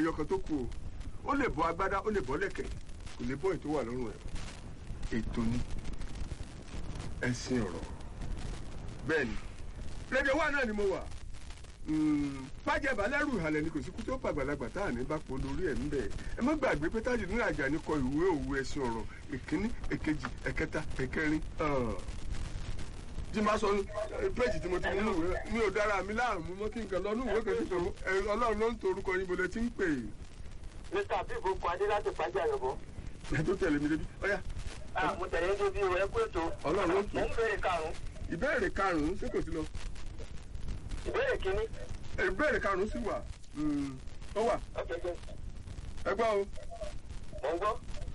ẹyọ kan tó kù o ó lè bọ́ agbádá ó lè bọ́ lẹ̀kẹ̀ kò lè bọ́ ètò wà lọ́rùn ẹ̀ ètò ni ẹ̀sìn ọ̀rọ̀ bẹ́ẹ̀ ni rédíò wà náà ni mo wà fàjẹbà lẹ́rù ìhàlẹ̀ ni kò sí kú tó pàgbàlagbà tá à ní bá pọ̀ lórí ẹ̀ ńbẹ̀ ẹ má gbàgbé pé tájù nínú àjà ní kọ ìwé òwe ẹ̀sìn ọ̀rọ̀ ìkíní èkejì ẹ̀kẹta ẹ̀kẹrin tí máa sọ péjì tí mo ti mú nù ìwé mi ò dára mi láàmú mọ́ kí nǹkan lọ nù ìwé kan tó ọlọ́run ló ń torúkọ yín bolẹ̀ tí ń pè é. mr abibu kọ adé láti pàjá yòbó. ẹ tó tẹ̀lé mi débi ọ̀yá. mo tẹ̀lé ní bí ẹ kó ètò. ọlọ́run ló ń mo ń béèrè karùn-ún. ìbéèrè karùn-ún ṣé kò sí lọ. ìbéèrè kínní. ìbéèrè karùn-ún sì wà ó wà ok ok ẹ gbọ́ o. mo ń gbọ́.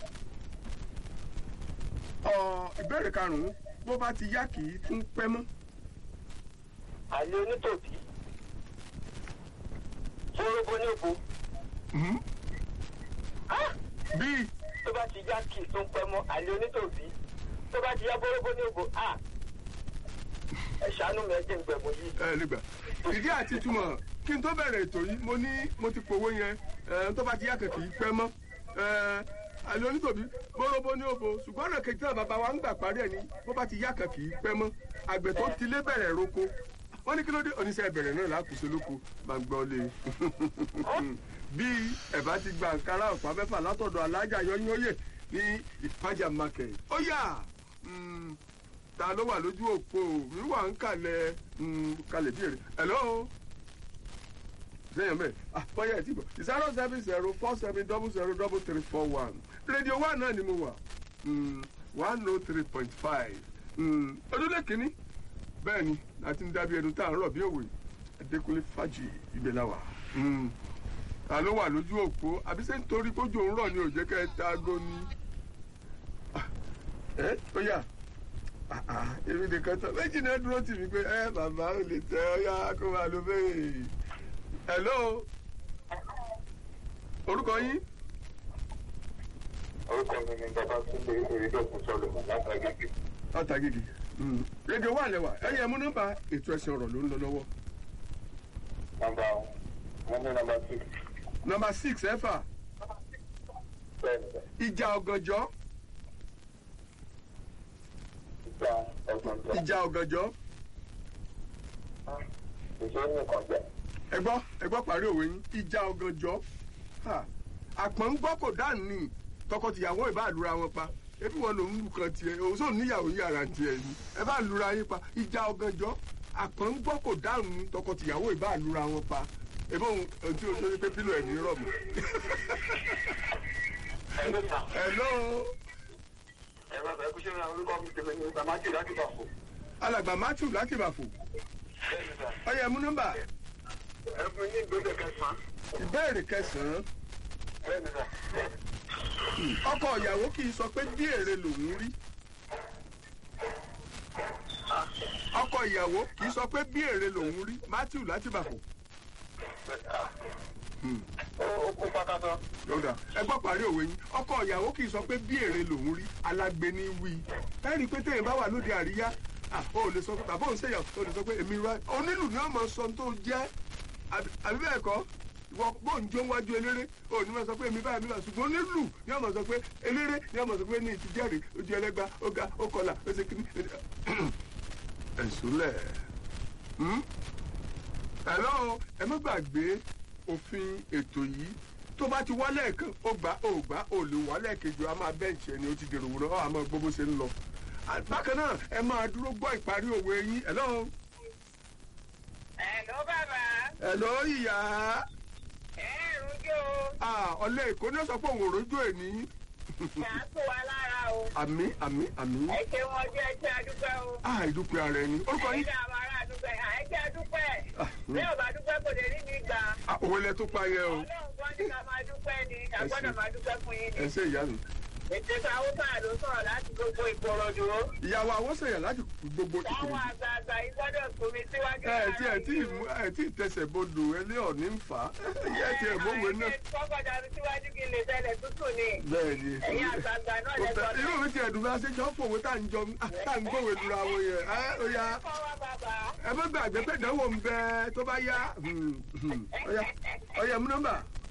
ọ ìbéèrè karùnún bó bá ti yá kì í tún pẹ́ mọ́ àlè onítòbí. fórógbó ní òbó. bíi tó bá ti yá kì í tún pẹ́ mọ́ àlè onítòbí. tó bá ti yá fórógbó ní òbó. a ẹ ṣàánú mi ẹ jẹ́ ìgbẹ̀mú yìí. ẹ lè gbà ìdí àti túmọ̀ kí n tó bẹ̀rẹ̀ ètò yìí mo ní mo ti pòwó yẹn ẹ, tó bá ti yá kì í pẹ́ mọ́ ẹ, àlè onítòbí bóróbó ní òbò ṣùgbọ́n ọ̀nà kejì náà bàbá wa ń gbà parí ẹ̀ ní bó bá ti yá kì í pẹ́ mọ́ àgbẹ̀ tó ti lé bẹ̀rẹ̀ roko wọ́n ní kí ló dé oníṣẹ́ ìbẹ̀rẹ̀ náà lákòóso lóko máa ń gbọ́ lé bí ẹ̀bá ti gba àǹkárá ọ̀pá mẹ́fà látọ̀dọ̀ alájà yọ́nyọ́yè ní ìpájà market ó yà mm, ta ló wà lójú òpó mi wà ń kalẹ̀ mm, kalẹ̀ bí èrè hello sẹ́yìn bẹ́ẹ̀ ah bọ́yá ẹ̀ tí bọ̀ zero seven zero four seven double zero double three four one rédíò one náà ni mo wà one oh three point five ojúlé kínní bẹ́ẹ̀ ni láti ń dábí ẹnu tá à ń rọ̀ bí òwe adékúnlé fàjì ibẹ̀ la wà ta ló wà lójú òpó àbí ṣé nítorí kójú òun rọ̀ ni ò jẹ́ kẹ́ ẹ ta ago ni Ah, ẹ ó yà Ah, ah, èmi nìkan tán méjì náà dúró tì mí pé ẹ bàbá ò lè tẹ ọ yá kó máa lo bẹ́ẹ̀ hello orúkọ yín orúkọ mi ni bàbá túnde erédọ́kun sọlọmọ látàgége. látàgìgì rédíò wà lẹ́wà ẹ̀yẹ mú nọ́mbà ètò ẹ̀sìn ọ̀rọ̀ ló ń lọ lọ́wọ́ nọmba wọn ní nọmba six nọ́mbà six ẹ̀fà bẹ́ẹ̀ ni bẹ́ẹ̀ ìjà ọ̀gànjọ́ ìgbà ọgbọ̀n tó ìjà ọ̀gànjọ́ ìṣe nìkan jẹ. ẹ gbọ́ ẹ gbọ́ parí òwe yín ìjà ọ̀gànjọ́ Ha, àpọ̀n ń gbọ́ kò dáhùn ní tọkọtìyàwó ìbá lura wọn pa ebi wọn lòún lù kan tiẹ̀ òun sóò níyàwó yàrá tiẹ̀ ni ẹ bá lura yín pa ìjà ọ̀gànjọ́ àpọ̀n ń gbọ́ kò dáhùn ní tọkọtìyàwó ìbá lura wọn pa ebi òun ohun tí o ṣe ni pé pílò ẹ̀ ní rọ̀mù. ẹ ló sà hello ẹ bá bẹ kú ṣe ra orúkọ mi tẹ̀lé ní bàmájì láti bà fò. alàgbà matthew láti bàfò bẹ́ẹ̀ ni sà ọyẹ mú nọ́mbà ẹ fún yín ìgbésẹ̀ kẹsàn-án. ìbéèrè kẹsàn-án bẹ́ẹ̀ ni sà ọkọ ìyàwó kì í sọ pé bí èrè lòún rí ọkọ ìyàwó kì í sọ pé bí èrè lòún rí matthew láti bàfò ó kó pákátọ́. lọ́dà ẹ gbọ́ parí òwe yín ọkọ ìyàwó kì í sọ pé bí èrè lòún rí alágbe ní wí ẹ rí i pé téèyàn bá wà lóde àríyá ah, o ò lè sọ pé bàbá òun ṣèyàn o lè sọ pé èmi rà onílù ni wọn máa sọ tó jẹ́ àbí àbí bẹ́ẹ̀ kọ́ ìwọ bóun jó wájú eléré o ní wọn sọ pé èmi báyìí mi bá ṣùgbọ́n onílù ni wọn máa sọ pé eléré ni wọn máa sọ pé ní ìtìjẹ́rì ojú ẹlẹ́gba ó ga ó kọlà ó ṣe kíní. ẹ̀sùn lẹ̀ hello ẹ má gbàgbé òfin ètò yìí tó bá ti wálé kan ó gbà ó gbà ó lè wálé kejì a máa bẹ́ǹchì ẹni ó ti dèrò wúrọ́ ó àmọ́ gbogbo ṣe ń lọ. À, bákan náà ẹ máa dúró gbọ́ ìparí òwe yín hello Ẹ̀lọ́ bàbá, hello ìyá ẹ̀ rújó, Ah, ọ̀lẹ́ èkó ní sọ pé òun ò rójú ẹ̀ ní. kà á tó wa lára o. àmì àmì àmì Ẹ ṣe wọn jẹ́ ẹṣẹ́ adúpẹ́ o. ah ìdúpẹ́ ara ẹni orúkọ Ẹ̀yin yín náà máa rà adúpẹ́, àìṣẹ́ adúpẹ́. Ah, Bí ò bá dúpẹ́ kò lè rí mi gbà. Ah, òwe lẹ tó pa yẹ o Ọlọ́run kan ní ká máa dúpẹ́ ni, a Ẹ ṣé. gbọ́dọ̀ máa dúpẹ́ fún yín ẹ ni. ṣe ìyá mi. Ètò ìsàwọ́sà ló sọ̀rọ̀ láti gbogbo ìkòròdú. ìyàwó àwọ̀sẹ̀yà láti gbogbo Táwọn ìkòròdú. àgbààgbà yìí gbọ́dọ̀ fomi síwájú. ẹ tí ẹ tí mú ẹ tí tẹsẹ̀ bodò ẹlẹ́ ọ̀ní ń fà á ẹ tí ẹ mọ̀wé náà. Kọ́kọ́ dàbí síwájú kí n lè tẹ́lẹ̀ tútù ni. bẹ́ẹ̀ ni Ẹ̀yin àgbààgbà náà Kò lẹ fẹ́- sọ irú mi ti ẹ̀dùn bí a ṣe jọ fòwe tá à ń jọ tá à ń gbòwe lura wọn yẹn ẹ ó yá Fọwọ́ bàbá. ẹ má gbàgbé pé ìdánwò ń bẹ tó bá yá Hmm, hmm. ó yá ó yá mú nọ́mbà